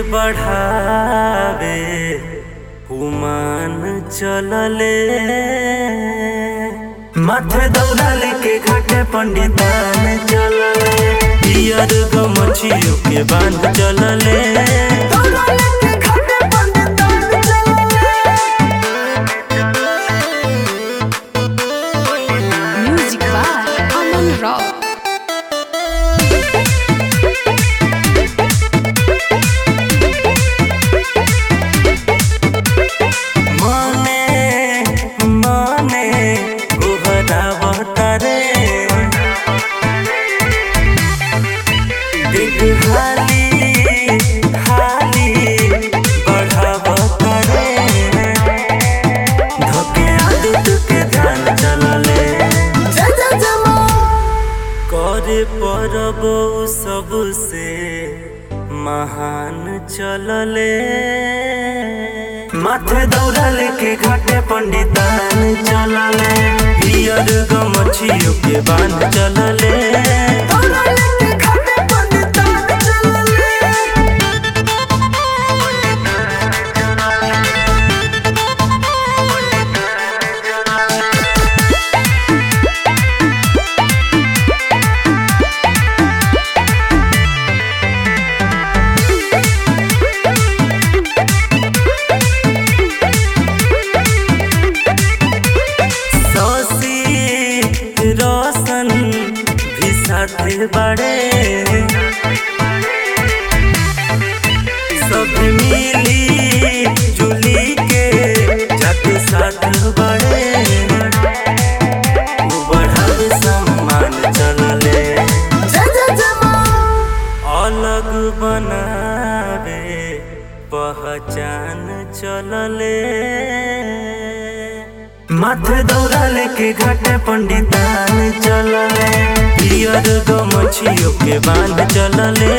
बढ़ावे उमान चलले माथे दौड़ा लेके घाटे पंडितान चलले पियर गमछियों के बांध चलले Music by Aman Rao. मने मने गोहरावतारे देख हाली हाली बढ़ावतारे धोके आदित के ध्यान चलले करे परब सबसे महान चलले माथे दौड़ा लेके घाटे पंडितान चलले पियर गमछियों के बांध चलले सौसी रोशन भी साथे बड़े सब मिली जुली के जाते साथ बड़े वो बढ़ाव सम्मान चलले अलग बनावे पहचान चलले माथे दौड़ा लेके घाटे पंडितान चलले पियर गमछियों के बांध चलले